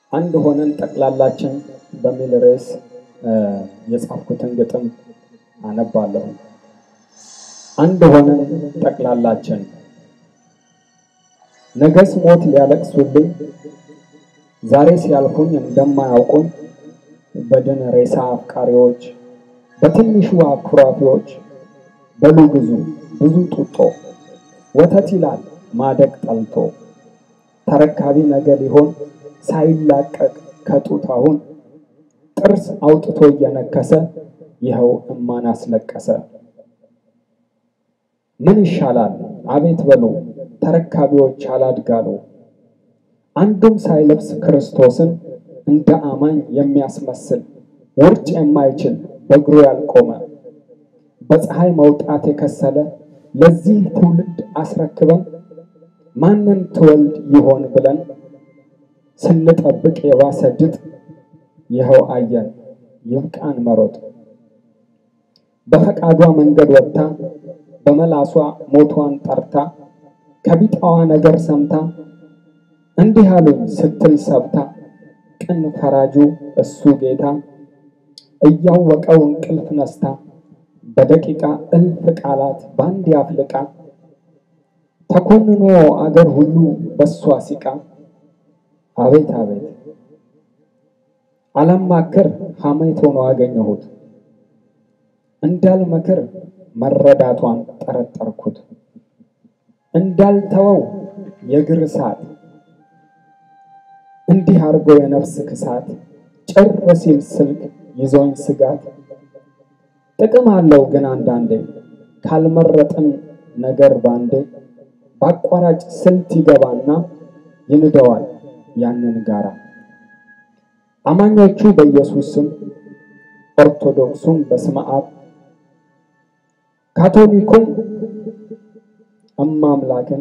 አንድ ሆነን ጠቅላላችን በሚል ርዕስ የጻፍኩትን ግጥም አነባለሁ። አንድ ሆነን ጠቅላላችን ነገስ ሞት ሊያለቅሱልኝ ዛሬ ሲያልፉኝ እንደማያውቁኝ በድን ሬሳ አፍቃሪዎች በትንሹ አኩራፊዎች በሉ ግዙ ብዙ ጡጦ ወተት ይላል ማደግ ጠልቶ ተረካቢ ነገ ሊሆን ሳይላቀቅ ከጡት አሁን ጥርስ አውጥቶ እየነከሰ ይኸው እማን አስለቀሰ። ምን ይሻላል አቤት በሉ ተረካቢዎች አላድጋሉ። አንዱም ሳይለብስ ክርስቶስን እንደ አማኝ የሚያስመስል ውርጭ የማይችል በእግሩ ያልቆመ በፀሐይ መውጣት የከሰለ ለዚህ ትውልድ አስረክበን ማንን ትወልድ ይሆን ብለን ስንጠብቅ የባሰ ድጥ ይኸው አየን ይብቃን መሮጥ። በፈቃዷ መንገድ ወጥታ በመላሷ ሞቷን ጠርታ ከቢጣዋ ነገር ሰምታ እንዲህ አሉኝ ስትል ሰብታ ቅን ፈራጁ እሱ ጌታ እያወቀው እንቅልፍ ነስታ በደቂቃ እልፍ ቃላት በአንድ ያፍልቃ ተኮንኖ አገር ሁሉ በሷ ሲቃ አቤት አቤት አላማክር ሐሜት ሆኖ አገኘሁት እንዳልመክር መረዳቷን ጠረጠርኩት እንዳልተወው የእግር እሳት እንዲህ አድርጎ የነፍስ ክሳት ጭር ሲል ስልክ ይዞኝ ስጋት ጥቅም አለው ግን አንዳንዴ ካልመረጥን ነገር ባንዴ በአቋራጭ ስልት ይገባና ይንደዋል ያንን ጋራ። አማኞቹ በኢየሱስ ስም፣ ኦርቶዶክሱም በስመ አብ፣ ካቶሊኩም እማምላክን፣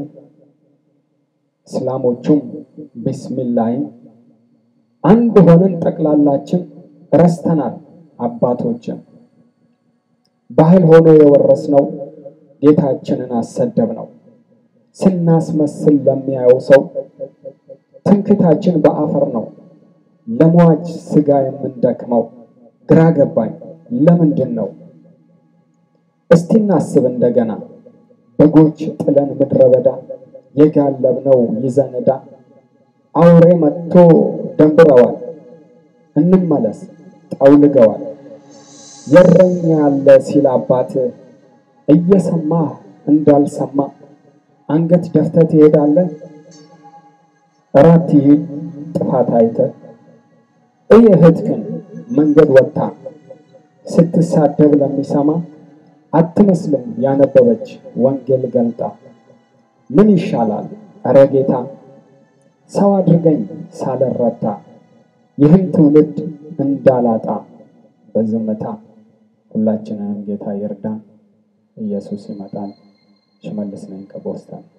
እስላሞቹም ቢስሚላህን አንድ ሆነን ጠቅላላችን ረስተናል አባቶችን ባህል ሆኖ የወረስነው ጌታችንን አሰደብ ነው። ስናስመስል ለሚያየው ሰው ትምክታችን በአፈር ነው። ለሟች ስጋ የምንደክመው ግራ ገባኝ ለምንድን ነው? እስቲ እናስብ እንደገና በጎች ጥለን ምድረ በዳ የጋለብነው ይዘን ዕዳ አውሬ መጥቶ ደንብረዋል። እንመለስ ጠውልገዋል። የረኛ ያለ ሲል አባት እየሰማህ እንዳልሰማ አንገት ደፍተህ ትሄዳለህ። እራት ይሂድ ጥፋት አይተህ እይ እህትህን መንገድ ወጥታ ስትሳደብ ለሚሰማ አትመስልም ያነበበች ወንጌል ገልጣ። ምን ይሻላል እረ ጌታ ሰው አድርገኝ ሳልረታ ይህን ትውልድ እንዳላጣ በዝምታ ሁላችንንም ጌታ ይርዳን። ኢየሱስ ይመጣል። ሽመልስ ነኝ ከቦስተን።